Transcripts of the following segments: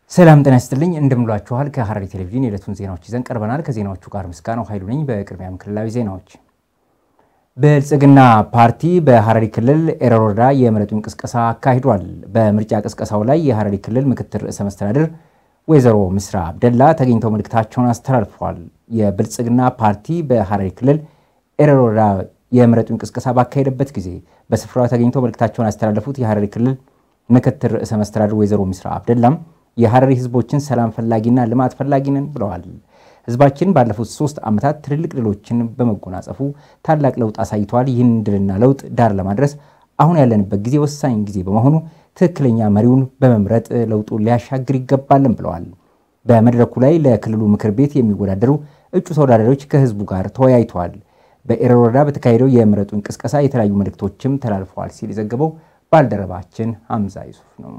ሰላም ጤና ይስጥልኝ እንደምሏችኋል። ከሐረሪ ቴሌቪዥን የዕለቱን ዜናዎች ይዘን ቀርበናል። ከዜናዎቹ ጋር ምስጋናው ኃይሉ ነኝ። በቅድሚያም ክልላዊ ዜናዎች። ብልጽግና ፓርቲ በሐረሪ ክልል ኤረር ወረዳ የምረጡኝ ቅስቀሳ አካሂዷል። በምርጫ ቅስቀሳው ላይ የሐረሪ ክልል ምክትል ርዕሰ መስተዳድር ወይዘሮ ምስራ አብደላ ተገኝተው መልእክታቸውን አስተላልፈዋል። የብልጽግና ፓርቲ በሐረሪ ክልል ኤረር ወረዳ የምረጡኝ ቅስቀሳ ባካሄደበት ጊዜ በስፍራው ተገኝተው መልእክታቸውን ያስተላለፉት የሐረሪ ክልል ምክትል ርዕሰ መስተዳድር ወይዘሮ ምስራ አብደላም የሐረሪ ህዝቦችን ሰላም ፈላጊና ልማት ፈላጊ ነን ብለዋል። ህዝባችን ባለፉት ሶስት ዓመታት ትልልቅ ድሎችን በመጎናጸፉ ታላቅ ለውጥ አሳይተዋል። ይህን ድልና ለውጥ ዳር ለማድረስ አሁን ያለንበት ጊዜ ወሳኝ ጊዜ በመሆኑ ትክክለኛ መሪውን በመምረጥ ለውጡን ሊያሻግር ይገባልን ብለዋል። በመድረኩ ላይ ለክልሉ ምክር ቤት የሚወዳደሩ እጩ ተወዳዳሪዎች ከህዝቡ ጋር ተወያይተዋል። በኤረር ወረዳ በተካሄደው የምረጡኝ ቅስቀሳ የተለያዩ መልእክቶችም ተላልፈዋል ሲል የዘገበው ባልደረባችን ሐምዛ ይሱፍ ነው።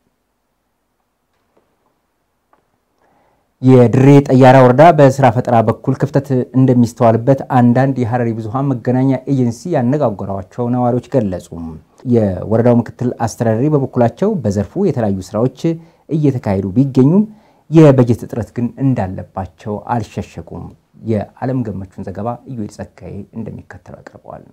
የድሬ ጠያራ ወረዳ በስራ ፈጠራ በኩል ክፍተት እንደሚስተዋልበት አንዳንድ የሐረሪ ብዙሃን መገናኛ ኤጀንሲ ያነጋገሯቸው ነዋሪዎች ገለጹ። የወረዳው ምክትል አስተዳዳሪ በበኩላቸው በዘርፉ የተለያዩ ስራዎች እየተካሄዱ ቢገኙም የበጀት እጥረት ግን እንዳለባቸው አልሸሸጉም። የዓለም ገመቹን ዘገባ ኢዩኤል ጸጋዬ እንደሚከተለው አቅርበዋል።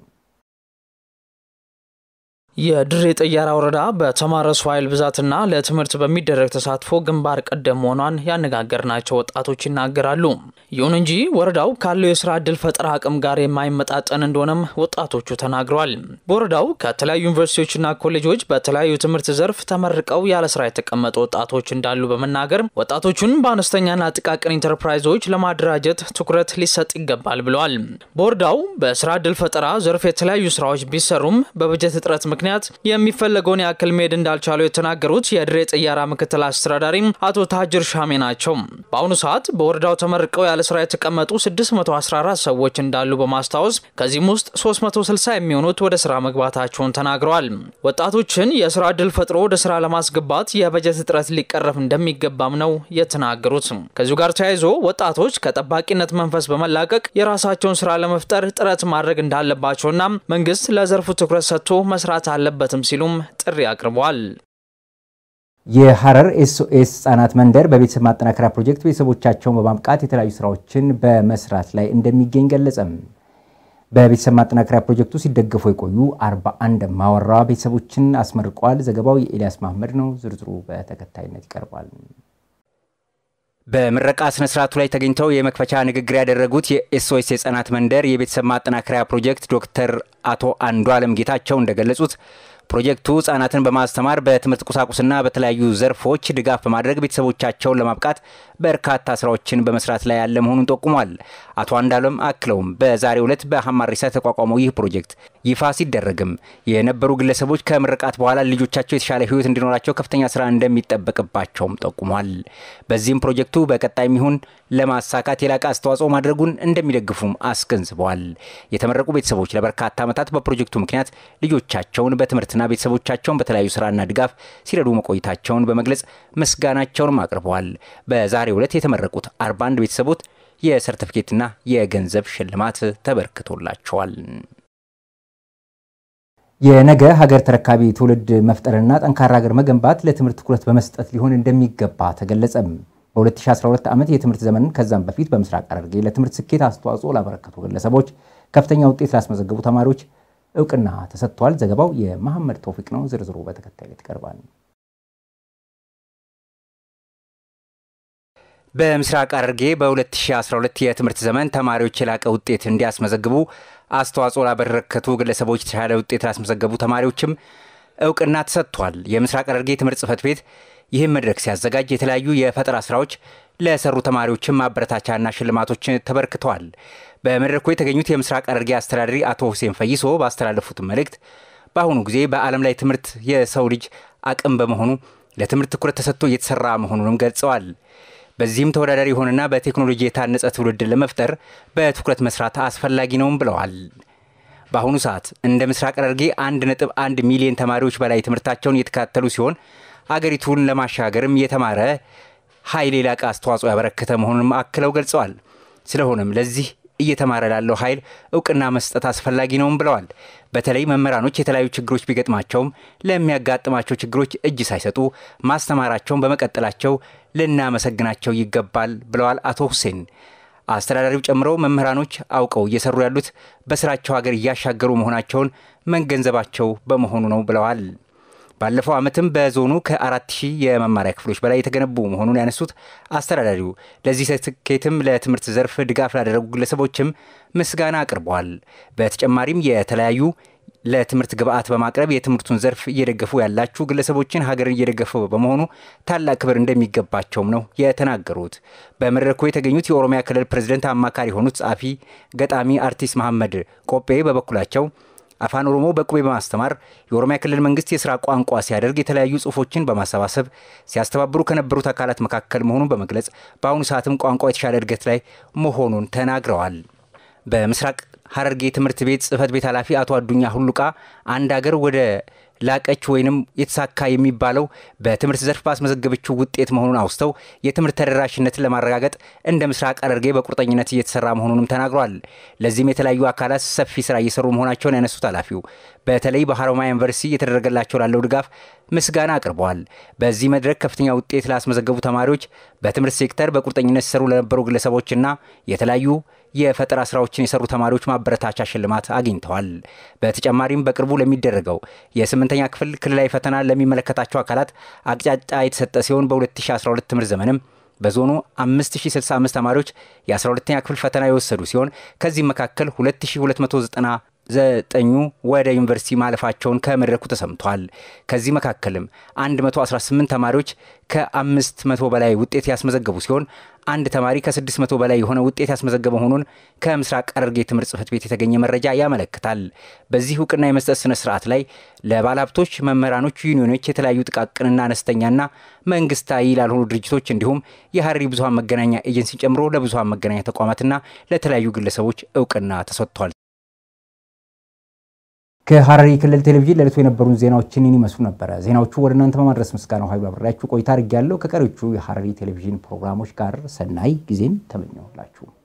የድሬ ጠያራ ወረዳ በተማረ ሰው ኃይል ብዛትና ለትምህርት በሚደረግ ተሳትፎ ግንባር ቀደም መሆኗን ያነጋገርናቸው ወጣቶች ይናገራሉ። ይሁን እንጂ ወረዳው ካለው የስራ ዕድል ፈጠራ አቅም ጋር የማይመጣጠን እንደሆነም ወጣቶቹ ተናግረዋል። በወረዳው ከተለያዩ ዩኒቨርሲቲዎችና ኮሌጆች በተለያዩ ትምህርት ዘርፍ ተመርቀው ያለ ስራ የተቀመጡ ወጣቶች እንዳሉ በመናገር ወጣቶቹን በአነስተኛና ጥቃቅን ኢንተርፕራይዞች ለማደራጀት ትኩረት ሊሰጥ ይገባል ብለዋል። በወረዳው በስራ ዕድል ፈጠራ ዘርፍ የተለያዩ ስራዎች ቢሰሩም በበጀት እጥረት ምክንያት የሚፈለገውን ያክል መሄድ እንዳልቻሉ የተናገሩት የድሬ ጠያራ ምክትል አስተዳዳሪም አቶ ታጅር ሻሜ ናቸው። በአሁኑ ሰዓት በወረዳው ተመርቀው ያለ ስራ የተቀመጡ 614 ሰዎች እንዳሉ በማስታወስ ከዚህም ውስጥ 360 የሚሆኑት ወደ ስራ መግባታቸውን ተናግረዋል። ወጣቶችን የስራ ዕድል ፈጥሮ ወደ ስራ ለማስገባት የበጀት እጥረት ሊቀረፍ እንደሚገባም ነው የተናገሩት። ከዚሁ ጋር ተያይዞ ወጣቶች ከጠባቂነት መንፈስ በመላቀቅ የራሳቸውን ስራ ለመፍጠር ጥረት ማድረግ እንዳለባቸውና መንግስት ለዘርፉ ትኩረት ሰጥቶ መስራት አለበትም ሲሉም ጥሪ አቅርበዋል። የሐረር ኤስኦኤስ ህጻናት መንደር በቤተሰብ ማጠናከሪያ ፕሮጀክት ቤተሰቦቻቸውን በማብቃት የተለያዩ ስራዎችን በመስራት ላይ እንደሚገኝ ገለጸም። በቤተሰብ ማጠናከሪያ ፕሮጀክቱ ሲደገፉ የቆዩ 41 ማወራ ቤተሰቦችን አስመርቋል። ዘገባው የኤልያስ ማህመድ ነው። ዝርዝሩ በተከታይነት ይቀርባል። በምረቃ ስነ ስርዓቱ ላይ ተገኝተው የመክፈቻ ንግግር ያደረጉት የኤስኦኤስ የህጻናት መንደር የቤተሰብ ማጠናከሪያ ፕሮጀክት ዶክተር አቶ አንዱ አለም ጌታቸው እንደገለጹት ፕሮጀክቱ ህጻናትን በማስተማር በትምህርት ቁሳቁስና በተለያዩ ዘርፎች ድጋፍ በማድረግ ቤተሰቦቻቸውን ለማብቃት በርካታ ስራዎችን በመስራት ላይ ያለ መሆኑን ጠቁሟል። አቶ አንዳለም አክለውም በዛሬው ዕለት በሀማሪሳ የተቋቋመው ይህ ፕሮጀክት ይፋ ሲደረግም የነበሩ ግለሰቦች ከምርቃት በኋላ ልጆቻቸው የተሻለ ህይወት እንዲኖራቸው ከፍተኛ ስራ እንደሚጠበቅባቸውም ጠቁሟል። በዚህም ፕሮጀክቱ በቀጣይም ይሁን ለማሳካት የላቀ አስተዋጽኦ ማድረጉን እንደሚደግፉም አስገንዝበዋል። የተመረቁ ቤተሰቦች ለበርካታ ዓመታት በፕሮጀክቱ ምክንያት ልጆቻቸውን በትምህርትና ቤተሰቦቻቸውን በተለያዩ ስራና ድጋፍ ሲረዱ መቆየታቸውን በመግለጽ ምስጋናቸውንም አቅርበዋል። በዛሬው ዕለት የተመረቁት 41 ቤተሰቦች የሰርቲፊኬትና የገንዘብ ሽልማት ተበርክቶላቸዋል። የነገ ሀገር ተረካቢ ትውልድ መፍጠርና ጠንካራ ሀገር መገንባት ለትምህርት ትኩረት በመስጠት ሊሆን እንደሚገባ ተገለጸም። በ2012 ዓመት የትምህርት ዘመን ከዛም በፊት በምስራቅ ሐረርጌ ለትምህርት ስኬት አስተዋጽኦ ላበረከቱ ግለሰቦች፣ ከፍተኛ ውጤት ላስመዘገቡ ተማሪዎች እውቅና ተሰጥቷል። ዘገባው የመሐመድ ተውፊቅ ነው። ዝርዝሩ በተከታይነት ይቀርባል። በምስራቅ ሐረርጌ በ2012 የትምህርት ዘመን ተማሪዎች የላቀ ውጤት እንዲያስመዘግቡ አስተዋጽኦ ላበረከቱ ግለሰቦች የተሻለ ውጤት ላስመዘገቡ ተማሪዎችም እውቅና ተሰጥቷል። የምስራቅ ሐረርጌ ትምህርት ጽሕፈት ቤት ይህም መድረክ ሲያዘጋጅ የተለያዩ የፈጠራ ስራዎች ለሰሩ ተማሪዎችም ማበረታቻና ሽልማቶች ተበርክተዋል። በመድረኩ የተገኙት የምስራቅ ሐረርጌ አስተዳዳሪ አቶ ሁሴን ፈይሶ ባስተላለፉት መልእክት በአሁኑ ጊዜ በዓለም ላይ ትምህርት የሰው ልጅ አቅም በመሆኑ ለትምህርት ትኩረት ተሰጥቶ እየተሰራ መሆኑንም ገልጸዋል። በዚህም ተወዳዳሪ የሆነና በቴክኖሎጂ የታነጸ ትውልድ ለመፍጠር በትኩረት መስራት አስፈላጊ ነውም ብለዋል። በአሁኑ ሰዓት እንደ ምስራቅ ሐረርጌ 1.1 ሚሊዮን ተማሪዎች በላይ ትምህርታቸውን እየተከታተሉ ሲሆን አገሪቱን ለማሻገርም የተማረ ኃይል የላቀ አስተዋጽኦ ያበረከተ መሆኑንም አክለው ገልጸዋል። ስለሆነም ለዚህ እየተማረ ላለው ኃይል እውቅና መስጠት አስፈላጊ ነውም ብለዋል። በተለይ መምህራኖች የተለያዩ ችግሮች ቢገጥማቸውም ለሚያጋጥማቸው ችግሮች እጅ ሳይሰጡ ማስተማራቸውን በመቀጠላቸው ልናመሰግናቸው ይገባል ብለዋል አቶ ሁሴን። አስተዳዳሪው ጨምረው መምህራኖች አውቀው እየሰሩ ያሉት በስራቸው ሀገር እያሻገሩ መሆናቸውን መገንዘባቸው በመሆኑ ነው ብለዋል። ባለፈው ዓመትም በዞኑ ከአራት ሺህ የመማሪያ ክፍሎች በላይ የተገነቡ መሆኑን ያነሱት አስተዳዳሪው ለዚህ ስኬትም ለትምህርት ዘርፍ ድጋፍ ላደረጉ ግለሰቦችም ምስጋና አቅርበዋል። በተጨማሪም የተለያዩ ለትምህርት ግብዓት በማቅረብ የትምህርቱን ዘርፍ እየደገፉ ያላችሁ ግለሰቦችን ሀገርን እየደገፉ በመሆኑ ታላቅ ክብር እንደሚገባቸውም ነው የተናገሩት። በመድረኩ የተገኙት የኦሮሚያ ክልል ፕሬዝደንት አማካሪ የሆኑት ጸሐፊ ገጣሚ አርቲስት መሐመድ ቆጴ በበኩላቸው አፋን ኦሮሞ በቁቤ በማስተማር የኦሮሚያ ክልል መንግስት የስራ ቋንቋ ሲያደርግ የተለያዩ ጽሁፎችን በማሰባሰብ ሲያስተባብሩ ከነበሩት አካላት መካከል መሆኑን በመግለጽ በአሁኑ ሰዓትም ቋንቋ የተሻለ እድገት ላይ መሆኑን ተናግረዋል። በምስራቅ ሐረርጌ ትምህርት ቤት ጽህፈት ቤት ኃላፊ አቶ አዱኛ ሁሉቃ አንድ ሀገር ወደ ላቀች ወይንም የተሳካ የሚባለው በትምህርት ዘርፍ ባስመዘገበችው ውጤት መሆኑን አውስተው የትምህርት ተደራሽነትን ለማረጋገጥ እንደ ምስራቅ ሐረርጌ በቁርጠኝነት እየተሰራ መሆኑንም ተናግሯል። ለዚህም የተለያዩ አካላት ሰፊ ስራ እየሰሩ መሆናቸውን ያነሱት ኃላፊው በተለይ በሀሮማያ ዩኒቨርሲቲ እየተደረገላቸው ላለው ድጋፍ ምስጋና አቅርበዋል። በዚህ መድረክ ከፍተኛ ውጤት ላስመዘገቡ ተማሪዎች፣ በትምህርት ሴክተር በቁርጠኝነት ሲሰሩ ለነበሩ ግለሰቦችና የተለያዩ የፈጠራ ስራዎችን የሰሩ ተማሪዎች ማበረታቻ ሽልማት አግኝተዋል። በተጨማሪም በቅርቡ ለሚደረገው የስምንተኛ ክፍል ክልላዊ ፈተና ለሚመለከታቸው አካላት አቅጣጫ የተሰጠ ሲሆን በ2012 ትምህርት ዘመንም በዞኑ 5065 ተማሪዎች የ12ኛ ክፍል ፈተና የወሰዱ ሲሆን ከዚህም መካከል 2290 ዘጠኙ ወደ ዩኒቨርሲቲ ማለፋቸውን ከመድረኩ ተሰምቷል። ከዚህ መካከልም 118 ተማሪዎች ከ500 በላይ ውጤት ያስመዘገቡ ሲሆን አንድ ተማሪ ከ600 በላይ የሆነ ውጤት ያስመዘገበ መሆኑን ከምስራቅ ሐረርጌ ትምህርት ጽሕፈት ቤት የተገኘ መረጃ ያመለክታል። በዚህ እውቅና የመስጠት ስነ ስርዓት ላይ ለባለሀብቶች፣ መምህራኖች፣ ዩኒዮኖች፣ የተለያዩ ጥቃቅንና አነስተኛና መንግስታዊ ላልሆኑ ድርጅቶች እንዲሁም የሐረሪ ብዙሀን መገናኛ ኤጀንሲን ጨምሮ ለብዙሀን መገናኛ ተቋማትና ለተለያዩ ግለሰቦች እውቅና ተሰጥቷል። ከሐረሪ ክልል ቴሌቪዥን ለዕለቱ የነበሩን ዜናዎችን ይመስሉ ነበረ። ዜናዎቹ ወደ እናንተ በማድረስ ምስጋናው ኃይሉ አብሬያችሁ ቆይታ አድርጌያለሁ። ከቀሪዎቹ የሐረሪ ቴሌቪዥን ፕሮግራሞች ጋር ሰናይ ጊዜን ተመኘሁላችሁ።